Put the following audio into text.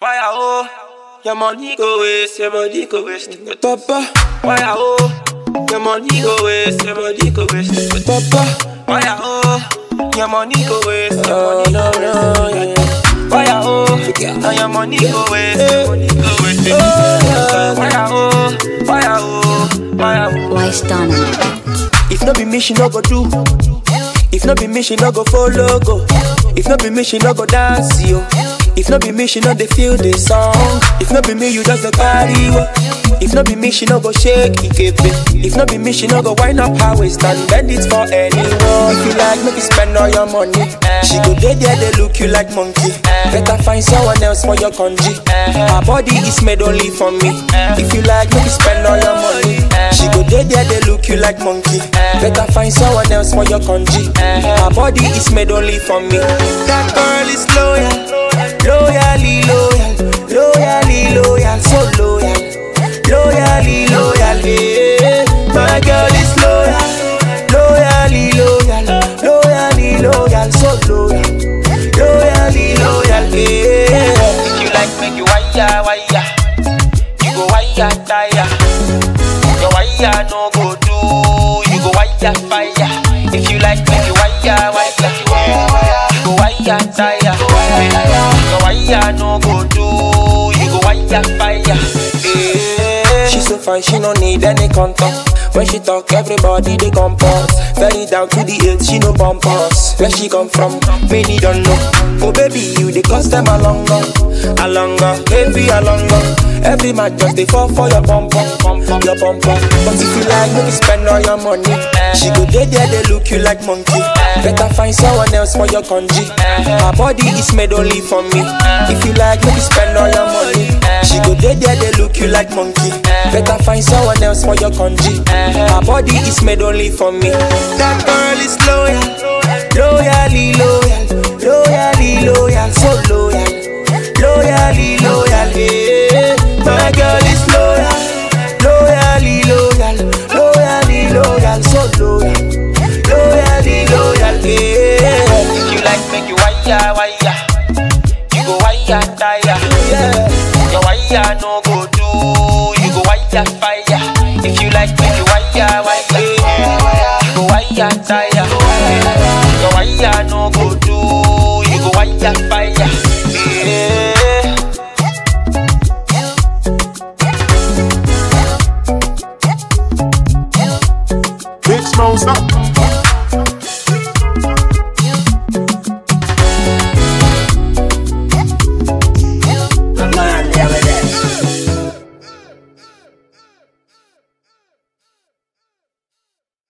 Why oh? Your money go waste, your money go waste. Papa, Why oh? Your money go waste, your money go waste. Papa, Why oh? Your money go waste, your oh money no go no, waste. yeah. Why oh? Now your money go waste, your money go waste. Oh, Why oh? Why oh? Why oh? Wise done. If no be me, she no go do. If no be me, she no go follow go. If no be me, she no go dance yo. If no be me, she no dey feel the song. If no be me, you just a carry wo. If no be me, she no go shake it. If no be me, she no go wind up her waist and bend it for anyone. If you like, make you spend all your money. She go dey there, they look you like monkey. Better find someone else for your congee. Her body is made only for me. If you like, make you spend all your money. She go dey there, they look you like monkey. Better find someone else for your congee. Her body is made only for me. That girl is loyal, loyally loyal, loyally loyal, so loyal, loyally loyal. Yeah. My girl is loyal, loyally loyal, loyally loyal, so loyal, loyally loyal. Yeah. If you like, make you wire, wire. You go wire, tire. Your wire no go do. You go wire, fire. If you like, make you wire, wire. You go wire, tire. Your wire no go do. You go wire, fire. Yeah. She so fine, she no need any contour. When she talk, everybody they compose. Very down to the earth, she no bump us. Where she come from, many don't know. Oh baby, you they cost them a longer, a longer, baby a longer. Every man just they fall for your bum bum, your bum bum. But if you like, make you spend all your money. She go there, there they look you like monkey. Better find someone else for your congee. Her body is made only for me. If you like, make you spend all your money. She go there, there they look you like monkey. Better find someone else for your congee. Her body is made only for me. That girl is loyal, loyally loyal, loyally loyal, so loyal, loyally loyal. Yeah. My girl is loyal, loyally loyal, loyally loyal, so loyal, loyally loyal. Yeah. If you like, make you wire, wire. You go wire, tire. Yeah. Your wire no go do. You go wire, fire. If you like, make you wire, wire. You go wire, tire. Your wire no go do. You go wire, fire.